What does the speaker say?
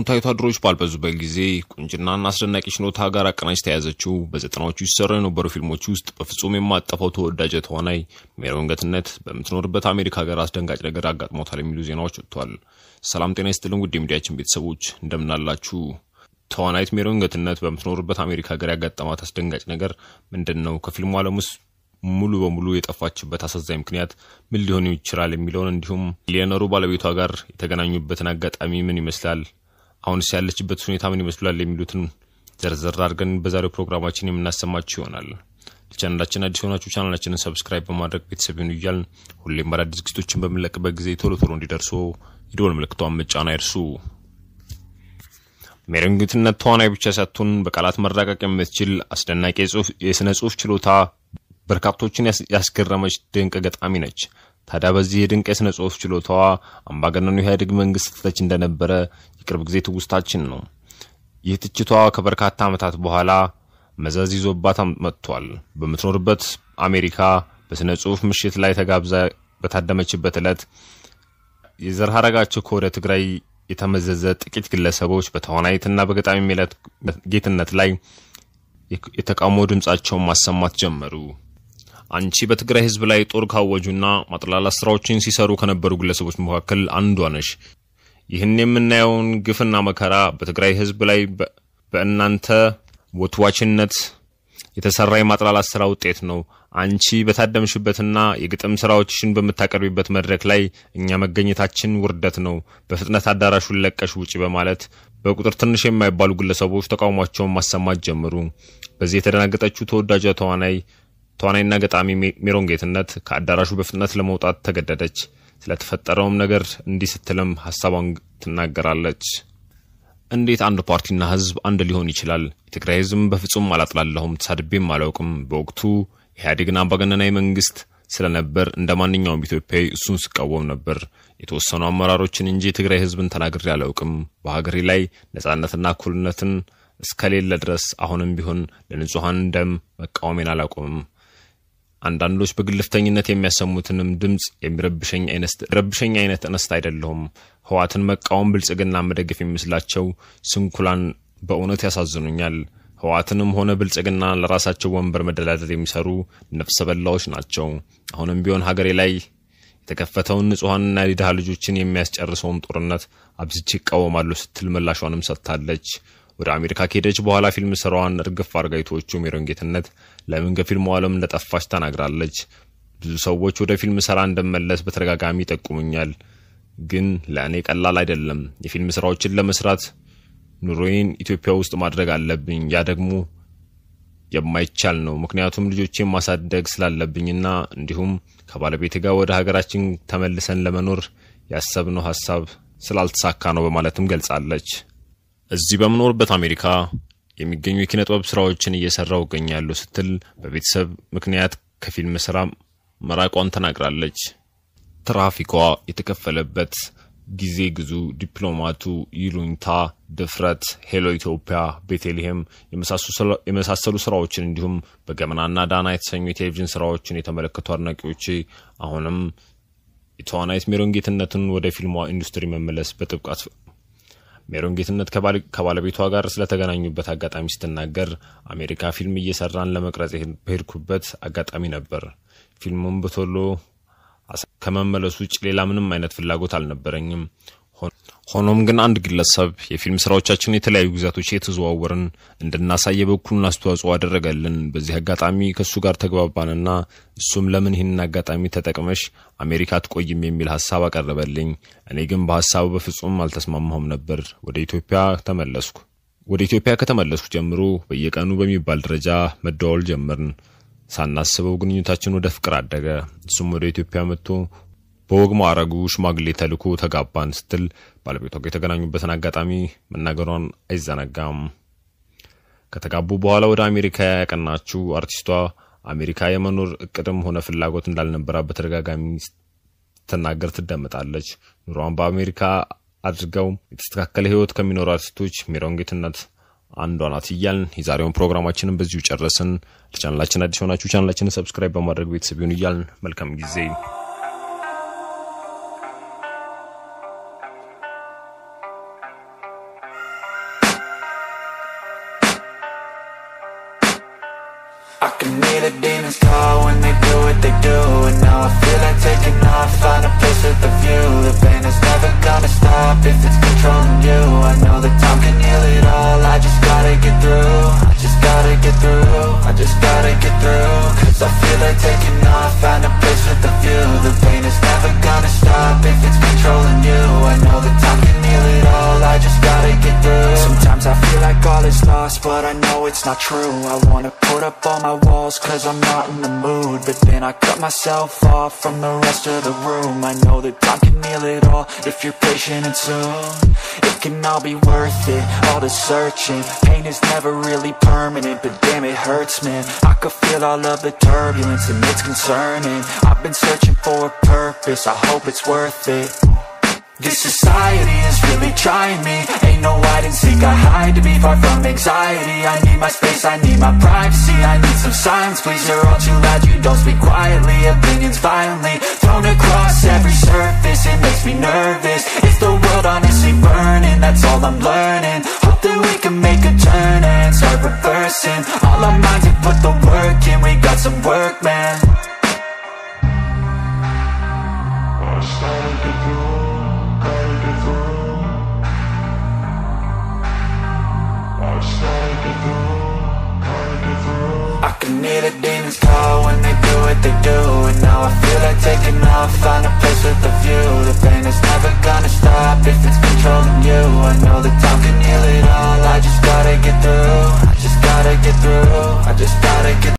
ወቅታዊ ወታደሮች ባልበዙበት ጊዜ ቁንጅናና አስደናቂ ችሎታ ጋር አቀናጅታ የያዘችው በዘጠናዎቹ ሲሰሩ የነበሩ ፊልሞች ውስጥ በፍጹም የማጠፋው ተወዳጅ ተዋናይ ሜሮን ገትነት በምትኖርበት አሜሪካ ሀገር አስደንጋጭ ነገር አጋጥሞታል የሚሉ ዜናዎች ወጥቷል። ሰላም ጤና ይስጥልን ውድ የሚዲያችን ቤተሰቦች እንደምናላችሁ። ተዋናይት ሜሮን ገትነት በምትኖርበት አሜሪካ ሀገር ያጋጠማት አስደንጋጭ ነገር ምንድን ነው? ከፊልሙ ዓለም ውስጥ ሙሉ በሙሉ የጠፋችበት አሳዛኝ ምክንያት ምን ሊሆን ይችላል የሚለውን እንዲሁም ሚሊዮነሩ ባለቤቷ ጋር የተገናኙበትን አጋጣሚ ምን ይመስላል፣ አሁንስ ያለችበት ሁኔታ ምን ይመስላል የሚሉትን ዘርዘር አድርገን በዛሬው ፕሮግራማችን የምናሰማችሁ ይሆናል። ለቻናላችን አዲስ የሆናችሁ ቻናላችንን ሰብስክራይብ በማድረግ ቤተሰብ ይሁኑ እያልን ሁሌም አዳዲስ ዝግጅቶችን በምንለቅበት ጊዜ ቶሎ ቶሎ እንዲደርሱ የደወል ምልክቷን መጫን አይርሱ። ሜሮን ገትነት ተዋናይ ብቻ ሳትሆን በቃላት መራቀቅ የምትችል አስደናቂ የስነ ጽሁፍ ችሎታ በርካቶችን ያስገረመች ድንቅ ገጣሚ ነች። ታዲያ በዚህ የድንቅ የሥነ ጽሑፍ ችሎታዋ አምባገነኑ ኢህአዴግ መንግስት ትተች እንደነበረ የቅርብ ጊዜ ትውስታችን ነው። ይህ ትችቷ ከበርካታ ዓመታት በኋላ መዘዝ ይዞባት መጥቷል። በምትኖርበት አሜሪካ በሥነ ጽሑፍ ምሽት ላይ ተጋብዛ በታደመችበት ዕለት የዘር ሐረጋቸው ከወደ ትግራይ የተመዘዘ ጥቂት ግለሰቦች በተዋናይትና በገጣሚ ሜላት ጌትነት ላይ የተቃውሞ ድምፃቸውን ማሰማት ጀመሩ። አንቺ በትግራይ ህዝብ ላይ ጦር ካወጁና ማጥላላት ስራዎችን ሲሰሩ ከነበሩ ግለሰቦች መካከል አንዷ ነሽ። ይህን የምናየውን ግፍና መከራ በትግራይ ህዝብ ላይ በእናንተ ወትዋችነት የተሰራ የማጥላላት ስራ ውጤት ነው። አንቺ በታደምሽበትና የግጥም ስራዎችሽን በምታቀርቢበት መድረክ ላይ እኛ መገኘታችን ውርደት ነው። በፍጥነት አዳራሹን ለቀሽ ውጪ በማለት በቁጥር ትንሽ የማይባሉ ግለሰቦች ተቃውሟቸውን ማሰማት ጀመሩ። በዚህ የተደናገጠችው ተወዳጇ ተዋናይ ተዋናይና ገጣሚ ሜሮን ጌትነት ከአዳራሹ በፍጥነት ለመውጣት ተገደደች። ስለተፈጠረውም ነገር እንዲህ ስትልም ሀሳቧን ትናገራለች። እንዴት አንድ ፓርቲና ህዝብ አንድ ሊሆን ይችላል? የትግራይ ህዝብ በፍጹም አላጥላለሁም፣ ተሳድቤም አላውቅም። በወቅቱ ኢህአዴግን አምባገነናዊ መንግስት ስለነበር እንደ ማንኛውም ኢትዮጵያዊ እሱን ስቃወም ነበር። የተወሰኑ አመራሮችን እንጂ የትግራይ ህዝብን ተናግሬ አላውቅም። በሀገሬ ላይ ነጻነትና እኩልነትን እስከሌለ ድረስ አሁንም ቢሆን ለንጹሐን ደም መቃወሜን አላቆምም። አንዳንዶች በግልፍተኝነት የሚያሰሙትንም ድምፅ የሚረብሸኝ አይነት እንስት አይደለሁም። ህዋትን መቃወም ብልጽግና መደገፍ የሚመስላቸው ስንኩላን በእውነት ያሳዝኑኛል። ህዋትንም ሆነ ብልጽግና ለራሳቸው ወንበር መደላደር የሚሰሩ ነፍሰ በላዎች ናቸው። አሁንም ቢሆን ሀገሬ ላይ የተከፈተውን ንጹሐንና የድሃ ልጆችን የሚያስጨርሰውን ጦርነት አብዝቼ ይቃወማለሁ ስትል ምላሿንም ሰጥታለች። ወደ አሜሪካ ከሄደች በኋላ ፊልም ስራዋን እርግፍ አድርጋ የተወችው ሜሮን ጌትነት ለምን ከፊልሙ ዓለም እንደጠፋች ተናግራለች። ብዙ ሰዎች ወደ ፊልም ስራ እንደመለስ በተደጋጋሚ ይጠቁሙኛል፣ ግን ለእኔ ቀላል አይደለም። የፊልም ስራዎችን ለመስራት ኑሮዬን ኢትዮጵያ ውስጥ ማድረግ አለብኝ። ያ ደግሞ የማይቻል ነው። ምክንያቱም ልጆቼን ማሳደግ ስላለብኝና እንዲሁም ከባለቤት ጋር ወደ ሀገራችን ተመልሰን ለመኖር ያሰብነው ሀሳብ ስላልተሳካ ነው በማለትም ገልጻለች። እዚህ በምኖርበት አሜሪካ የሚገኙ የኪነ ጥበብ ስራዎችን እየሰራው እገኛለሁ ስትል በቤተሰብ ምክንያት ከፊልም ስራ መራቋን ተናግራለች። ትራፊኳ የተከፈለበት ጊዜ ግዙ፣ ዲፕሎማቱ፣ ይሉኝታ፣ ድፍረት፣ ሄሎ ኢትዮጵያ፣ ቤተልሔም የመሳሰሉ ስራዎችን እንዲሁም በገመናና ዳና የተሰኙ የቴሌቪዥን ስራዎችን የተመለከቱ አድናቂዎች አሁንም የተዋናይት ሜሮን ጌትነትን ወደ ፊልሟ ኢንዱስትሪ መመለስ በጥብቃት ሜሮን ጌትነት ከባለቤቷ ጋር ስለተገናኙበት አጋጣሚ ስትናገር አሜሪካ ፊልም እየሰራን ለመቅረጽ በሄድኩበት አጋጣሚ ነበር። ፊልሙም በቶሎ ከመመለሱ ውጭ ሌላ ምንም አይነት ፍላጎት አልነበረኝም። ሆኖም ግን አንድ ግለሰብ የፊልም ስራዎቻችን የተለያዩ ግዛቶች የተዘዋወርን እንድናሳይ የበኩሉን አስተዋጽኦ አደረገልን። በዚህ አጋጣሚ ከእሱ ጋር ተግባባንና እሱም ለምን ይህንን አጋጣሚ ተጠቅመሽ አሜሪካ አትቆይም የሚል ሀሳብ አቀረበልኝ። እኔ ግን በሀሳቡ በፍጹም አልተስማማሁም ነበር። ወደ ኢትዮጵያ ተመለስኩ። ወደ ኢትዮጵያ ከተመለስኩ ጀምሮ በየቀኑ በሚባል ደረጃ መደዋወል ጀመርን። ሳናስበው ግንኙነታችን ወደ ፍቅር አደገ። እሱም ወደ ኢትዮጵያ መጥቶ በወግ ማዕረጉ ሽማግሌ ተልኮ ተጋባን ስትል ባለቤቷ ጋር የተገናኙበትን አጋጣሚ መናገሯን አይዘነጋም። ከተጋቡ በኋላ ወደ አሜሪካ ያቀናችው አርቲስቷ አሜሪካ የመኖር እቅድም ሆነ ፍላጎት እንዳልነበራት በተደጋጋሚ ስትናገር ትደመጣለች። ኑሯን በአሜሪካ አድርገው የተስተካከለ ሕይወት ከሚኖሩ አርቲስቶች ሜሮን ጌትነት አንዷ ናት እያልን የዛሬውን ፕሮግራማችንን በዚሁ ጨረስን። ለቻናላችን አዲስ ሆናችሁ ቻናላችንን ሰብስክራይብ በማድረግ ቤተሰብ ይሁን እያልን መልካም ጊዜ but I know it's not true I wanna put up all my walls cause I'm not in the mood But then I cut myself off from the rest of the room I know that time can heal it all if you're patient and soon It can all be worth it, all the searching Pain is never really permanent, but damn it hurts man I could feel all of the turbulence and it's concerning I've been searching for a purpose, I hope it's worth it this society is really trying me Ain't no hide and seek, I hide to be far from anxiety I need my space, I need my privacy I need some silence, please, you're all too loud You don't speak quietly, opinions violently Thrown across every surface, it makes me nervous Is the world honestly burning, that's all I'm learning Hope that we can make a turn and start reversing All our minds and put the work in, we got some work, man I can hear the demons call when they do what they do And now I feel like taking off, find a place with a view The pain is never gonna stop if it's controlling you I know that time can heal it all, I just gotta get through I just gotta get through, I just gotta get